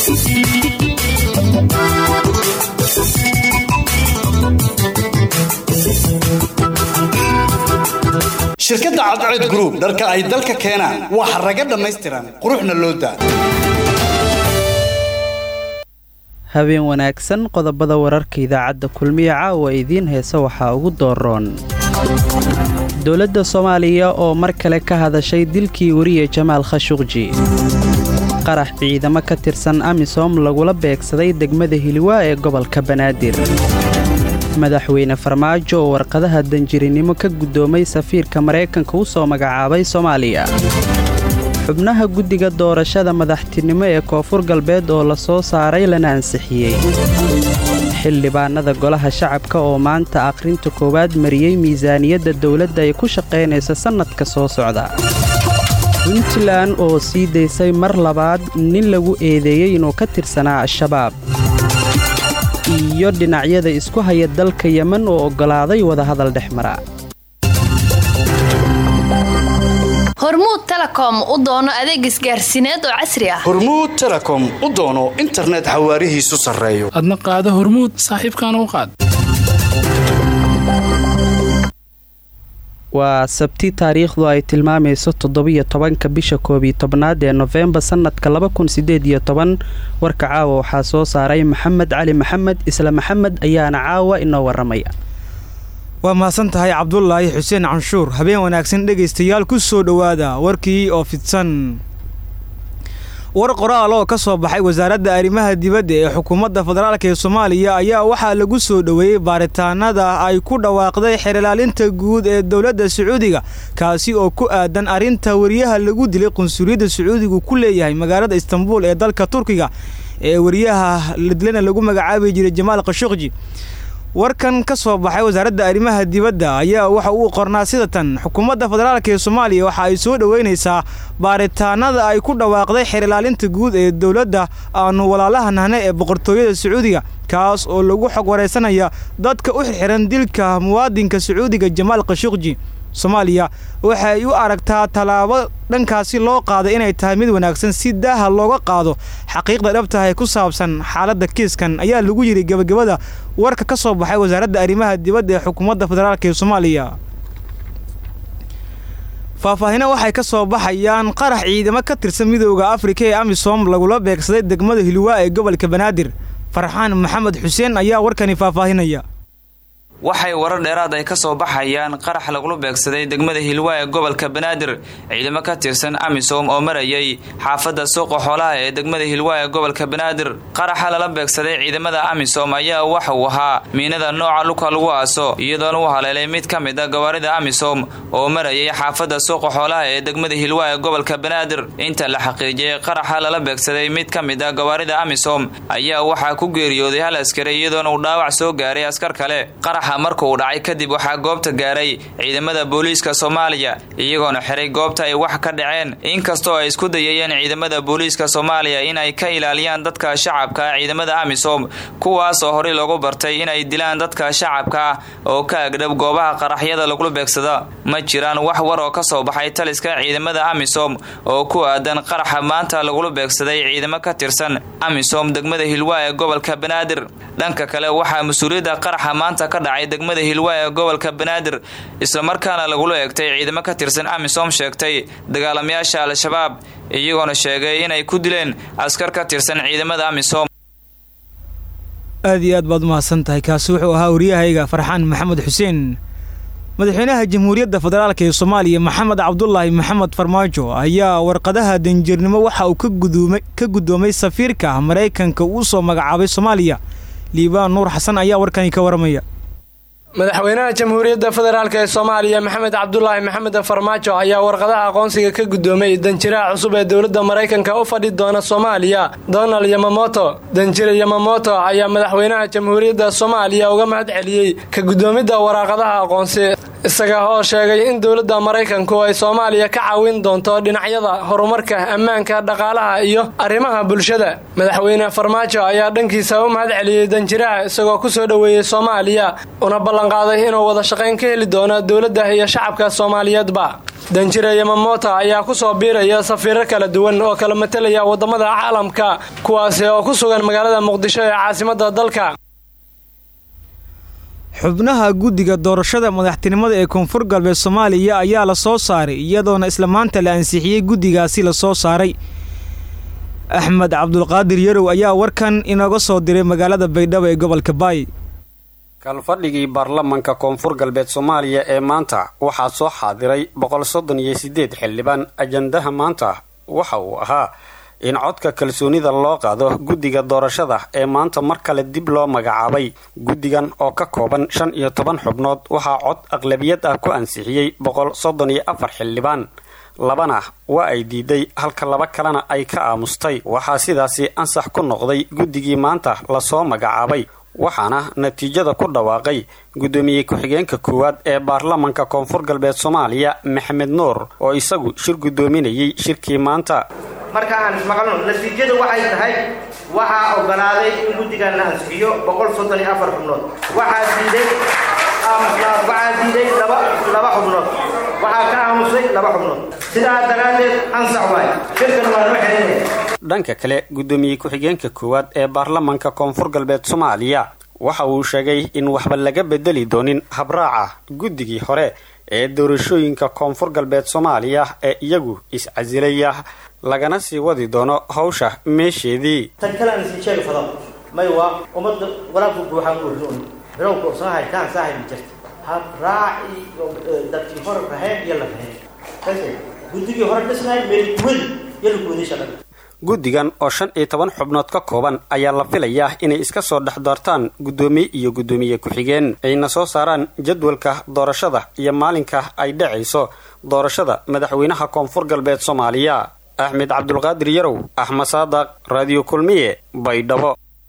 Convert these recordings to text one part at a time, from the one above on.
shirkadda cadceed group dharka ay dalka keenaan waa xaraga dhammaystiran quruxna loo daa habeen wanaagsan qodobada wararka idaacadda kulmiya caawa idiin heesa waxaa ugu dooroon dowladda soomaaliya oo mar kale ka hadashay dilkii weriye jamaal khashuqji qarax ciidamo ka tirsan amisom lagula beegsaday degmada hiliwaa ee gobolka banaadir madaxweyne farmaajo oo warqadaha danjirinimo ka guddoomay safiirka maraykanka u soo magacaabay soomaaliya xubnaha guddiga doorashada madaxtinimo ee koonfur galbeed oo la soo saaray lana ansixiyey xildhibaanada golaha shacabka oo maanta akhrinta koowaad mariyey miisaaniyadda dowladda ay ku shaqaynaysa sannadka soo socda puntland oo sii daysay mar labaad nin lagu eedeeyey inuu ka tirsanaa al-shabaab iyo dhinacyada isku haya dalka yemen oo oggolaaday wadahadal dhex mara hormuud telekom u doono adeeg isgaarsiineed oo casri ah hormuud telekom u doono internet xawaarihiisu sarreeyo adna qaado hormuud saaxiibkaana u qaad waa sabti taariikhdu ay tilmaamayso toddobiyo tobanka bisha koobiyo tobnaad ee nofembar sannadka laba kun sideed iyo toban warka caawa waxaa soo saaray maxamed cali maxamed isla maxamed ayaana caawa inoo warramaya waa mahadsan tahay cabdulaahi xuseen canshuur habeen wanaagsan dhegaystayaal ku soo dhowaada warkii oo fidsan war qoraal oo ka soo baxay wasaaradda arrimaha dibadda ee xukuumadda federaalk ee soomaaliya ayaa waxaa lagu soo dhoweeyey baaritaanada ay ku dhawaaqday xeelilaalinta guud ee dowladda sacuudiga kaasi oo ku aadan arrinta wariyaha lagu dilay qunsuliyadda sacuudigu ku leeyahay magaalada istanbuul ee dalka turkiga ee wariyaha la dilana lagu magacaabi jiray jamaal khashuqji warkan ka soo baxay wasaaradda arrimaha dibadda ayaa waxa uu qornaa sida tan xukuumadda federaalk ee soomaaliya waxa ay soo dhoweynaysaa baaritaanada ay ku dhawaaqday xeelilaalinta guud ee dowladda aanu walaalaha nahne ee boqortooyada sacuudiga kaas oo lagu xog waraysanaya dadka u xirxiran dilka muwaadinka sacuudiga jamaal khashuqji soomaaliya waxay u aragtaa tallaabo dhankaasi loo qaaday inay tahay mid wanaagsan si daaha looga qaado xaqiiqda dhabtaha ee ku saabsan xaaladda kiiskan ayaa lagu yidhi gebagabada warka ka soo baxay wasaaradda arrimaha dibadda ee xukuumadda federaalk ee soomaaliya faahfaahina waxay ka soo baxayaan qarax ciidamo ka tirsan midooda afrika ee amisom lagula beegsaday degmada hilwaa ee gobolka banaadir farxaan maxamed xuseen ayaa warkani faahfaahinaya waxay warar dheeraad ay ka soo baxayaan qarax lagula beegsaday degmada hilwaa ee gobolka banaadir ciidamo ka tirsan amisom oo marayay xaafadda suuqa xoolaha ee degmada hilwaa ee gobolka banaadir qaraxa lala beegsaday ciidamada amisom ayaa waxa uu ahaa miinada nooca luka lagu aaso iyadoona u haleelay mid ka mid a gawaarida amisom oo marayay xaafadda suuqa xoolaha ee degmada hilwaa ee gobolka banaadir inta la xaqiijiyey qaraxa lala beegsaday mid ka mid a gawaarida amisom ayaa waxaa ku geeriyooday hal askari iyadoona uu dhaawac soo gaaray askar kale marka uu dhacay kadib waxaa goobta gaaray ciidamada booliiska soomaaliya iyagoona xiray goobta ay wax ka dhaceen inkastoo ay isku dayayeen ciidamada booliiska soomaaliya in ay ka ilaaliyaan dadka shacabka ciidamada amisom kuwaas oo horey loogu bartay inay dilaan dadka shacabka ah oo ka agdhab goobaha qaraxyada lagula beegsada ma jiraan wax war oo ka soo baxay taliska ciidamada amisom oo ku aadan qaraxa maanta lagula beegsaday ciidamo ka tirsan amisom degmada hilwaa ee gobolka banaadir dhanka kale waxaa mas-uuliyadda qaraxa maanta ka dhacay degmada hilwaa ee gobolka banaadir islamarkaana lagula eegtay ciidamo ka tirsan amisom sheegtay dagaalamayaasha al-shabaab iyagoona sheegay inay ku dileen askar ka tirsan ciidamada amisom aad iyo aad baad umahadsan tahay kaasi wuxuu ahaa waryahayga farxaan maxamed xuseen madaxweynaha jamhuuriyadda federaalk ee soomaaliya maxamed cabdulaahi maxamed farmaajo ayaa warqadaha danjirnimo waxa uu ka guddoomay safiirka maraykanka uu soo magacaabay soomaaliya liibaan nuur xasan ayaa warkani ka waramaya madaxweynaha jamhuuriyadda federaalk ee soomaaliya maxamed cabdulaahi maxamed farmaajo ayaa warqadaha aqoonsiga ka guddoomay danjiraha cusub ee dowladda maraykanka u fadhi doona soomaaliya donald yamamoto danjire yamamoto ayaa madaxweynaha jamhuuriyadda soomaaliya uga mahad celiyey ka guddoomidda waraaqadaha aqoonsi isaga oo sheegay in dowladda maraykanku ay soomaaliya ka caawin doonto dhinacyada horumarka ammaanka dhaqaalaha iyo arrimaha bulshada madaxweyne farmaajo ayaa dhankiisa u mahad celiyey danjiraha isagoo ku soo dhoweeyey soomaaliya una ballanqaaday inuu wada shaqayn ka heli doono dowladda iyo shacabka soomaaliyeedba danjire yamamota ayaa ku soo biiraya safiiro kala duwan oo kala matelaya wadamada caalamka kuwaasi oo ku sugan magaalada muqdisho ee caasimada dalka xubnaha guddiga doorashada madaxtinimada ee koonfur galbeed soomaaliya ayaa la soo saaray iyadoona isla maanta la ansixiyey guddigaasi la soo saaray axmed cabdulqaadir yarow ayaa warkan inooga soo diray magaalada baydhabo ee gobolka baay kalfadhigii baarlamanka koonfur galbeed soomaaliya ee maanta waxaa soo xaadiray boqol soddon iyo siddeed xildhibaan ajandaha maanta waxa uu ahaa in codka kalsoonida loo qaado guddiga doorashada ee maanta mar kale dib loo magacaabay guddigan oo ka kooban shan iyo toban xubnood waxaa cod aqlabiyad ah ku ansixiyey boqol soddon iyo afar xildhibaan labana waa ay diiday halka laba kalena ay ka aamustay waxaa sidaasi ansax ku noqday guddigii maanta lasoo magacaabay waxaana natiijada ku dhawaaqay guddoomiye ku-xigeenka koowaad ee baarlamanka koonfur galbeed soomaaliya maxamed nuur oo isagu shir guddoominayay shirkii maanta marka aan ismaqalno natiijadu waxay tahay waxaa ogolaaday in guddigan la ansixiyo boqol soddon iyo afar xubnood waxaa diiday waxaa diiday laba laba xubnood waxaa ka aamusay laba xubnood sidaa daraaddeed ansax waay shirkan waa loo xelinaya dhanka kale guddoomiye ku-xigeenka koowaad ee baarlamanka koonfur galbeed soomaaliya waxa uu sheegay in waxba laga bedeli doonin habraaca guddigii hore ee doorashooyinka koonfur galbeed soomaaliya ee iyagu is-casilaya lagana sii wadi doono hawsha meesheedii tan kale aan isin sheegi fado may waa ummadda walaabku buuxaan uurdoon bilowka soo haytaan saahay ma jirta habraaci dadkii hore raheen iyo la raheen guddigii hore dhisnaay meel weli iyo la gooday shaqada guddigan oo shan iyo toban xubnood ka kooban ayaa la filayaa inay iska soo dhex doortaan guddoomiye iyo guddoomiye ku-xigeen ayna soo saaraan jadwalka doorashada iyo maalinka ay dhacayso doorashada madaxweynaha koonfur galbeed soomaaliya axmed cabdulqaadir yarow axmed saadaq raadiyo kulmiye baydhabo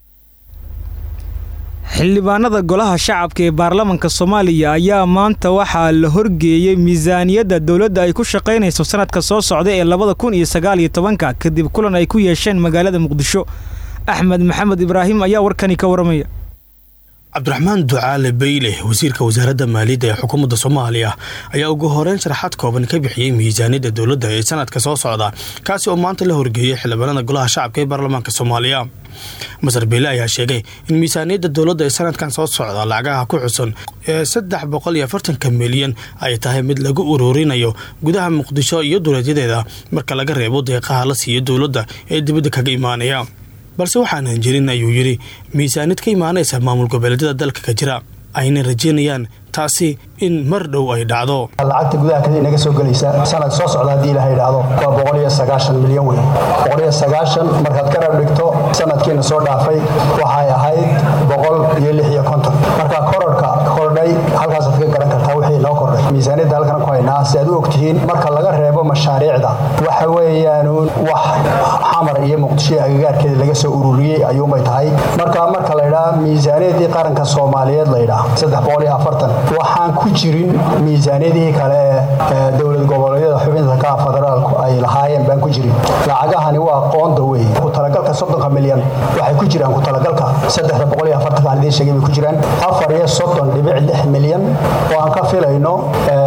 xildhibaanada golaha shacabka ee baarlamanka soomaaliya ayaa maanta waxaa la horgeeyey miisaaniyadda dowladda ay ku shaqaynayso sanadka soo socda ee labada kun iyo sagaal iyo tobanka kadib kulan ay ku yeesheen magaalada muqdisho axmed maxamed ibraahim ayaa warkani ka waramaya cabdiraxmaan ducaale beyle wasiirka wasaaradda maaliyadda ee xukuumadda soomaaliya ayaa ugu horeyn sharaxaad kooban ka bixiyey miisaaniyadda dowladda ee sanadka soo socda kaasi oo maanta la horgeeyey xildhibaanada golaha shacabka ee baarlamaanka soomaaliya masar beyle ayaa sheegay in miisaaniyadda dowladda ee sanadkan soo socda lacagaha ku xusan ee saddex boqol iyo afartanka milyan ay tahay mid lagu ururinayo gudaha muqdisho iyo dowladyadeeda marka laga reebo deeqaha la siiyo dowladda ee dibadda kaga imaanaya balse waxaanan jirin ayuu yidhi miisaanid ka imaanaysa maamul goboleedyada dalka ka jira ayna rajeynayaan taasi in mar dhow ay dhacdo lacagta gudaha kale inaga soo gelaysa sanad soo socda haddii ilaha idhaahdo waa boqol iyo sagaashan milyan wey boqol iyo sagaashan markaad ka rab dhigto sanadkiina soo dhaafay waxay ahayd boqol iyo lix iyo konton marka kororhka kordhay halkaasaad ka garan kartaa wixii noo kordhay miisaaniyadda halkan ku haynaa si aad u ogtihiin marka laga reebo mashaariicda waxa weeyaanuun wax xamar iyo muqdisho agagaarkeeda laga soo ururiyey ayuunbay tahay marka marka laydhaa miisaaniyaddii qaranka soomaaliyeed laydhaa saddex boqol iyo afartan waxaan ku jirin miisaaniyadihii kale ee dowlad goboleedyada xubinta ka federaalku ay lahaayeen baan ku jirin lacagahani waa qoonda wey ku talagalka soddonka milyan waxay ku jiraan ku talagalka saddexda boqol iyo afartanka aan idiin sheegay bay ku jiraan afar iyo soddon dhibic lix milyan oo aan ka filayno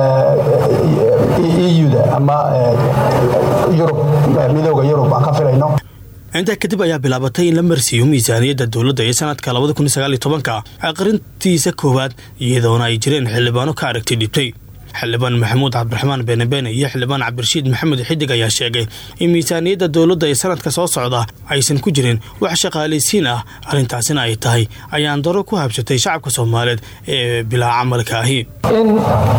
euda ama yurub midooda yurub aan ka filayno intaa kadib ayaa bilaabatay in la marsiiyo miisaaniyadda dowladda ee sanadka labada kun iyo sagaal iyo tobanka aqrintiisa koowaad iyadoona ay jireen xildhibaano ka aragti dhibtay xildhibaan maxamuud cabdiraxmaan beenabeene iyo xildhibaan cabdirashiid maxamed xidig ayaa sheegay in miisaaniyadda dowladda ee sanadka soo socda aysan ku jirin wax shaqaalaysiin ah arrintaasina ay tahay ayaan daro ku habsatay shacabka soomaaliyeed ee bilaa camalka ahi in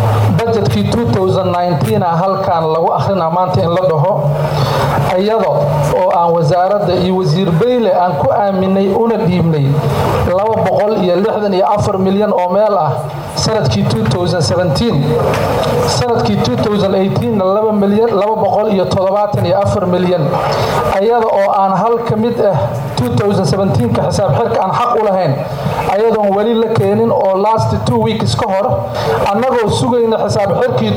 bajetkii halkan lagu akhrina maanta in la dhaho iyada oo aan wasaaradda iyo wasiir beyle aan ku aaminay una dhiibnay laba boqol iyo lixdan iyo afar milyan oo meel ah sanadkii sanadkii na laba milyan laba boqol iyo toddobaatan iyo afar milyan ayada oo aan hal ka mid ah ka xisaab xirka aan xaq u lahayn ayadoon weli la keenin oo last two weeks ka hor annagoo sugayna xisaab xirkii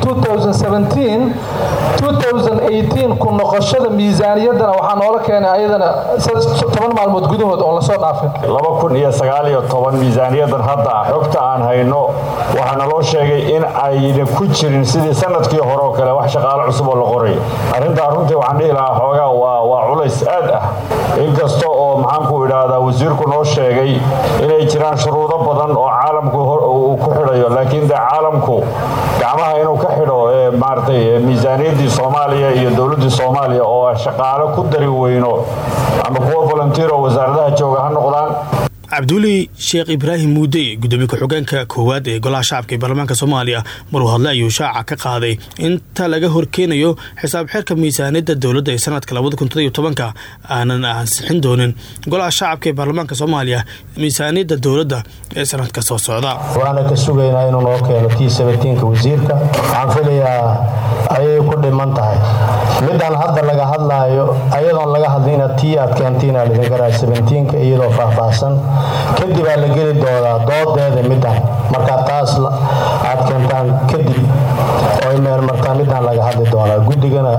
ku noqoshada miisaaniyaddana waxaa noola keenay ayadana toban maalmood gudahood oo lasoo dhaafay miisaaniyadan hadda xogta aan hayno waxaa naloo sheegay in ayna ku jirin sidii sanadkii hore oo kale wax shaqaalo cusub oo la qoray arrintaa runtii waxaan dhihi lahaa xoogaa waa culays aad ah inkasta oo maxaanku idhaahdaa wasiirku noo sheegay inay jiraan shuruudo badan oo caalamku uu ku xidhayo laakiin dee caalamku gacmaha inuu ka xidho maaratay miisaaniyaddii soomaaliya iyo dowladdii soomaaliya oo shaqaalo ku dari weyno ama kuwa volunteer oo wasaaradaha jooga ha noqdaan cabduuli sheekh ibraahim muude gudoomiye ku-xigeenka koowaad ee golaha shacabka ee baarlamaanka soomaaliya maruu hadle ayuu shaaca ka qaaday inta laga horkeenayo xisaab xeerka miisaaniyadda dowladda ee sanadka ka aanan ansixin doonin golaha shacabka ee baarlamaanka soomaaliya miisaaniyadda dowladda ee sanadka soo socda waana ka sugaynaa inuu noo keeno t ka wasiirka waxaan filayaa ayay ku dhiman tahay midaan hadda laga hadlaayo ayadoon laga hadlina tii aad keentiina lidinka raa iyadoo faahfaahsan kadib aa la geli doonaa doodeeda midaan markaa taas aad keentaan kadib oo meelmartaa midaan laga hadli doonaa guddigana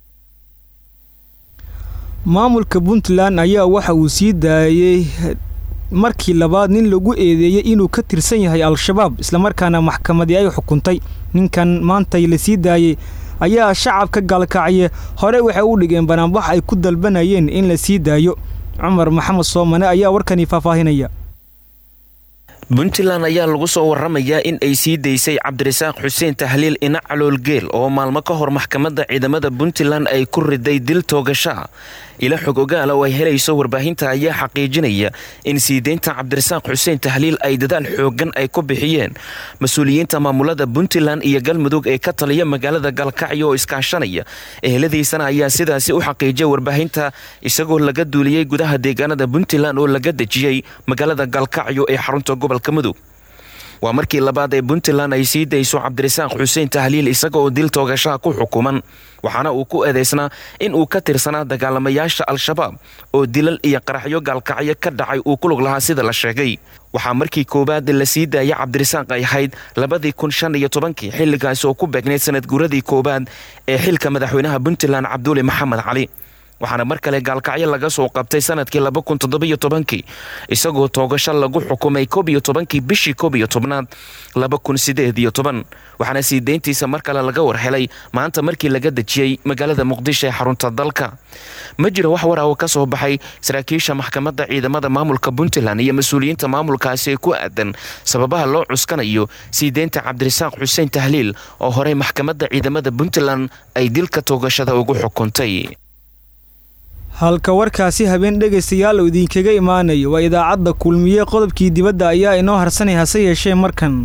maamulka puntland ayaa waxa uu sii daayey markii labaad nin lagu eedeeyey inuu ka tirsan yahay al-shabaab islamarkaana maxkamadii ay xukuntay ninkan maantay la sii daayey ayaa shacabka gaalkacye hore waxay u dhigeen banaanbax ay ku dalbanayeen in la sii daayo cumar maxamed soomane ayaa warkani faahfaahinaya puntland ayaa lagu soo waramayaa in ay sii daysay cabdirasaaq xuseen tahliil ina caloolgeel oo maalmo ka hor maxkamadda ciidamada puntland ay ku riday dil toogashaa ila xog ogaala oo ay helayso warbaahinta ayaa xaqiijinaya in sii deynta cabdirasaaq xuseen tahliil ay dadaal xoogan ay ku bixiyeen mas-uuliyiinta maamulada puntland iyo galmudug ee ka taliya magaalada gaalkacyo oo iskaashanaya eheladiisana ayaa sidaasi u xaqiijiyay warbaahinta isagoo laga duuliyey gudaha deegaanada puntland oo laga dejiyey magaalada gaalkacyo ee xarunta gobolka mudug waa markii labaad ee puntland ay sii dayso cabdirasaaq xuseen tahliil isaga oo dil toogashaha ku xukuman waxaana uu ku eedaysnaa in uu ka tirsanaa dagaalamayaasha al-shabaab oo dilal iyo qaraxyo gaalkacyo ka dhacay uu ku lug lahaa sida la sheegay waxaa markii koowaad la sii daaya cabdirasaaq ay ahayd labadii kun shan iyo tobankii xilligaasi oo ku beegnayd sanad guuradii koowaad ee xilka madaxweynaha puntland cabduuli maxamed cali waxaana mar kale gaalkacyo laga soo qabtay sanadkii laba kun toddobiyo tobankii isagoo toogasho lagu xukumay koob iyo tobankii bishii koob iyo tobnaad laba kun sideed iyo toban waxaana sii deyntiisa mar kale laga warhelay maanta markii laga dejiyey magaalada muqdisho ee xarunta dalka ma jiro wax war ah oo ka soo baxay saraakiisha maxkamadda ciidamada maamulka puntland iyo mas-uuliyiinta maamulkaasi ee ku aadan sababaha loo cuskanayo sii deynta cabdirasaaq xuseen tahliil oo horey maxkamadda ciidamada puntland ay dilka toogashada ugu xukuntay halka warkaasi habeen dhegaystayaal uu idinkaga imaanayo waa idaacadda kulmiye qodobkii dibadda ayaa inoo harsanay hase yeeshee markan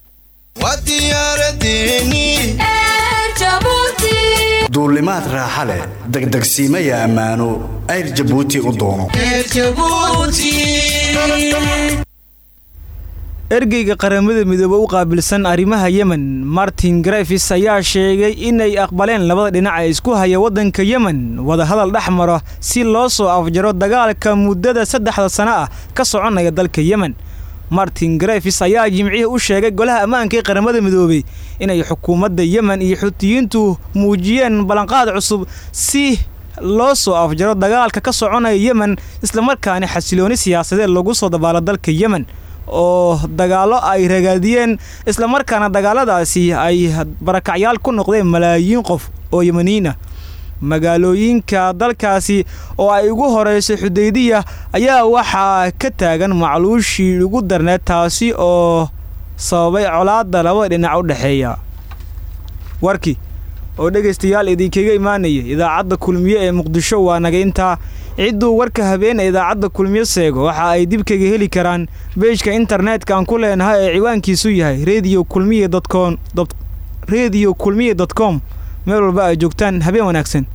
duulimaad raaxa leh degdegsiimaya ammaano ayr jabuuti u doono ergeyga qaramada midoobe u qaabilsan arrimaha yemen martin grefis ayaa sheegay inay aqbaleen labada dhinac ee isku haya waddanka yemen wadahadal dhex maro si loo soo afjaro dagaalka muddada saddexda sano ah ka soconaya dalka yemen martin grefis ayaa jimcihii u sheegay golaha ammaanka ee qaramada midoobey inay xukuumadda yemen iyo xutiyiintu muujiyeen ballanqaad cusub si loo soo afjaro dagaalka ka soconaya yemen islamarkaana xasilooni siyaasadeed lagu soo dabaalo dalka yemen oo dagaallo ay ragaadiyeen islamarkaana dagaaladaasi ay barakacyaal ku noqdeen malaayiin qof oo yemaniin ah magaalooyinka dalkaasi oo ay ugu horeyso xudaydiya ayaa waxaa ka taagan macluushii ugu darneed taasi oo sababay colaadda labada dhinac u dhexeeya warkii oo dhegaystayaal idinkaga imaanaya idaacadda kulmiye ee muqdisho waa naga intaa cidduu warka habeen ee idaacadda kulmiyo seego waxa ay dib kaga heli karaan beejka internetka aan ku leenahay ee ciwaankiisu yahay radio kulmiye dotcom radio kulmiye dot com meel walba ay joogtaan habeen wanaagsan